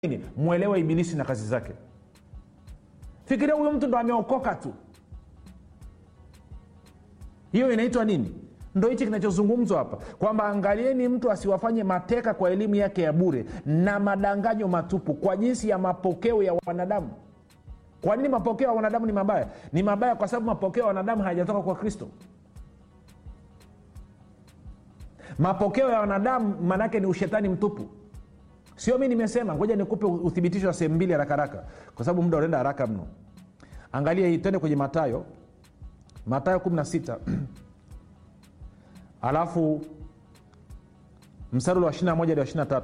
nini mwelewe ibilisi na kazi zake fikiria huyo mtu ndo ameokoka tu hiyo inaitwa nini ndo hichi kinachozungumzwa hapa kwamba angalieni mtu asiwafanye mateka kwa elimu yake ya bure na madanganyo matupu kwa jinsi ya mapokeo ya wanadamu kwa nini mapokeo ya wanadamu ni mabaya ni mabaya kwa sababu mapokeo ya wanadamu hayajatoka kwa kristo mapokeo ya wanadamu maanaake ni ushetani mtupu sio mi nimesema ngoja nikupe uthibitisho wa sehemu mbili haraka haraka kwa sababu muda unaenda haraka mno angalia hii twende kwenye matayo matayo 16 alafu mstari wa 21 hadi wa 23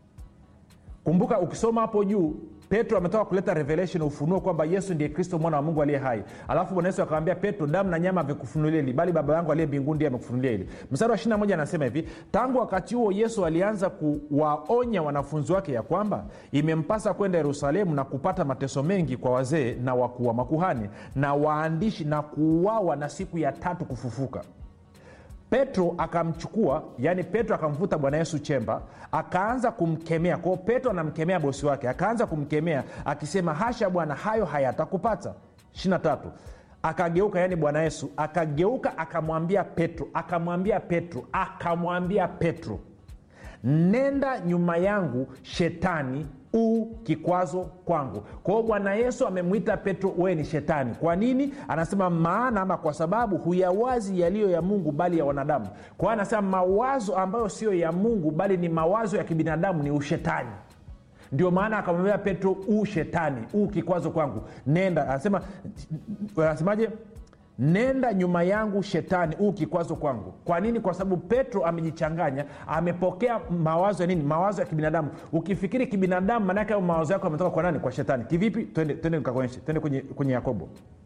kumbuka ukisoma hapo juu petro ametoka kuleta revelation ufunuo kwamba yesu ndiye kristo mwana wa mungu aliye hai alafu bwana yesu akamwambia petro damu na nyama amekufunulia hili bali baba yangu aliye mbinguni ndiye amekufunulia hili mstari wa 21 anasema hivi tangu wakati huo yesu alianza kuwaonya wanafunzi wake ya kwamba imempasa kwenda yerusalemu na kupata mateso mengi kwa wazee na wakuu wa makuhani na waandishi na kuuawa na siku ya tatu kufufuka petro akamchukua yaani petro akamvuta bwana yesu chemba akaanza kumkemea kwao petro anamkemea bosi wake akaanza kumkemea akisema hasha bwana hayo hayatakupata 23 akageuka yaani bwana yesu akageuka akamwambia petro akamwambia petro akamwambia petro nenda nyuma yangu shetani u kikwazo kwangu kwa hiyo bwana yesu amemwita petro wewe ni shetani kwa nini anasema maana ama kwa sababu huyawazi yaliyo ya mungu bali ya wanadamu kwa hiyo anasema mawazo ambayo sio ya mungu bali ni mawazo ya kibinadamu ni ushetani ndio maana akamwambia petro u shetani u kikwazo kwangu nenda anasema anasemaje nenda nyuma yangu shetani huu kikwazo kwangu kwa nini kwa sababu petro amejichanganya amepokea mawazo ya nini mawazo ya kibinadamu ukifikiri kibinadamu maanaake hayo mawazo yako ametoka kwa nani kwa shetani kivipi twende twende nikakuonyeshe twende kwenye, kwenye yakobo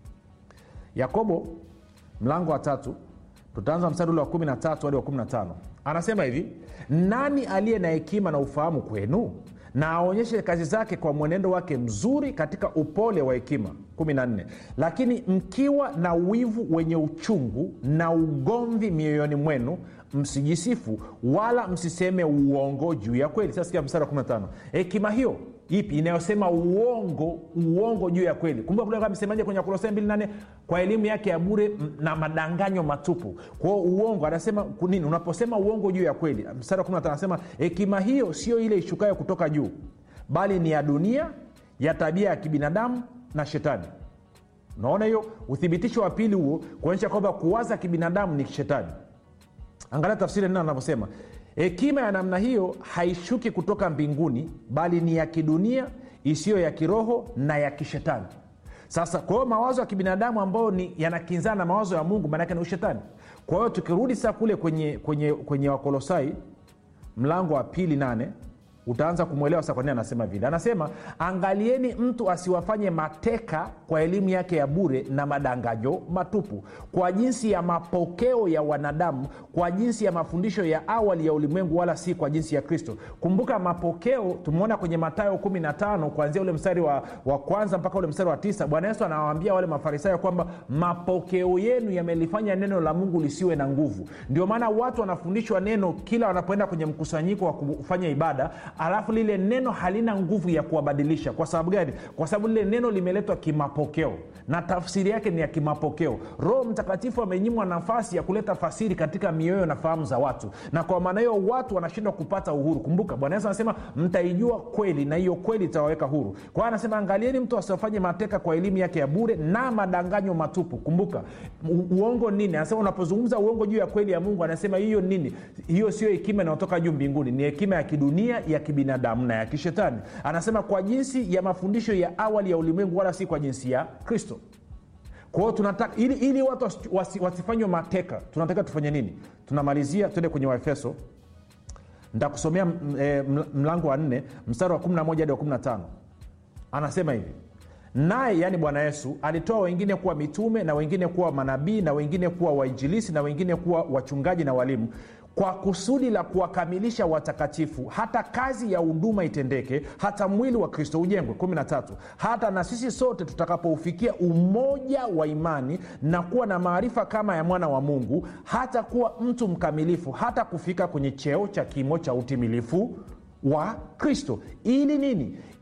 yakobo mlango wa tatu tutaanza mstari ule wa 13 hadi wa 15 anasema hivi nani aliye na hekima na ufahamu kwenu na aonyeshe kazi zake kwa mwenendo wake mzuri katika upole wa hekima 14 lakini mkiwa na wivu wenye uchungu na ugomvi mioyoni mwenu msijisifu wala msiseme uongo juu ya kweli sasa sikia mstari wa 15 hekima hiyo ipi inayosema uongo uongo juu ya kweli kumbuka kule amesemaje kwenye wakolosai 28 kwa elimu yake ya bure na madanganyo matupu kwao uongo anasema nini unaposema uongo juu ya kweli mstari wa 15 anasema hekima hiyo sio ile ishukayo kutoka juu bali ni ya dunia ya tabia ya kibinadamu na shetani unaona hiyo uthibitisho wa pili huo kuonyesha kwamba kuwaza kibinadamu ni shetani angalia tafsiri neno anavyosema hekima ya namna hiyo haishuki kutoka mbinguni bali ni ya kidunia isiyo ya kiroho na ya kishetani sasa kwa hiyo mawazo ya kibinadamu ambayo ni yanakinzana na mawazo ya mungu maanake ni ushetani kwa hiyo tukirudi saa kule kwenye, kwenye, kwenye wakolosai mlango wa pili nane utaanza kumwelewa sa kwa nini anasema vile anasema angalieni mtu asiwafanye mateka kwa elimu yake ya bure na madanganyo matupu kwa jinsi ya mapokeo ya wanadamu kwa jinsi ya mafundisho ya awali ya ulimwengu wala si kwa jinsi ya kristo kumbuka mapokeo tumeona kwenye matayo 15 kuanzia ule mstari wa, wa kwanza mpaka ule mstari wa tisa bwana yesu anawaambia wale mafarisayo kwamba mapokeo yenu yamelifanya neno la mungu lisiwe na nguvu ndio maana watu wanafundishwa neno kila wanapoenda kwenye mkusanyiko wa kufanya ibada alafu lile neno halina nguvu ya kuwabadilisha kwa sababu gani kwa sababu lile neno limeletwa kimapokeo na tafsiri yake ni ya kimapokeo roho mtakatifu amenyimwa nafasi ya kuleta fasiri katika mioyo na fahamu za watu na kwa maana hiyo watu wanashindwa kupata uhuru kumbuka bwana yesu anasema mtaijua kweli na hiyo kweli itawaweka huru kwa hiyo anasema angalieni mtu asiwafanye mateka kwa elimu yake ya bure na madanganyo matupu kumbuka u- uongo nini anasema unapozungumza uongo juu ya kweli ya mungu anasema hiyo nini hiyo sio hekima inayotoka juu mbinguni ni hekima ya kidunia ya kibinadamu na ya kishetani anasema kwa jinsi ya mafundisho ya awali ya ulimwengu wala si kwa jinsi ya kristo kwa hiyo tunataka ili, ili watu wasi- wasi, wasifanywe mateka tunataka tufanye nini tunamalizia tuende kwenye waefeso ntakusomea m- e, ml- mlango wa nne mstari wa 11 hadi wa 15 anasema hivi naye yaani bwana yesu alitoa wengine kuwa mitume na wengine kuwa manabii na wengine kuwa wainjilisi na wengine kuwa wachungaji na walimu kwa kusudi la kuwakamilisha watakatifu hata kazi ya huduma itendeke hata mwili wa kristo ujengwe 13 hata na sisi sote tutakapoufikia umoja wa imani na kuwa na maarifa kama ya mwana wa mungu hata kuwa mtu mkamilifu hata kufika kwenye cheo cha kimo cha utimilifu wa kristo ili nini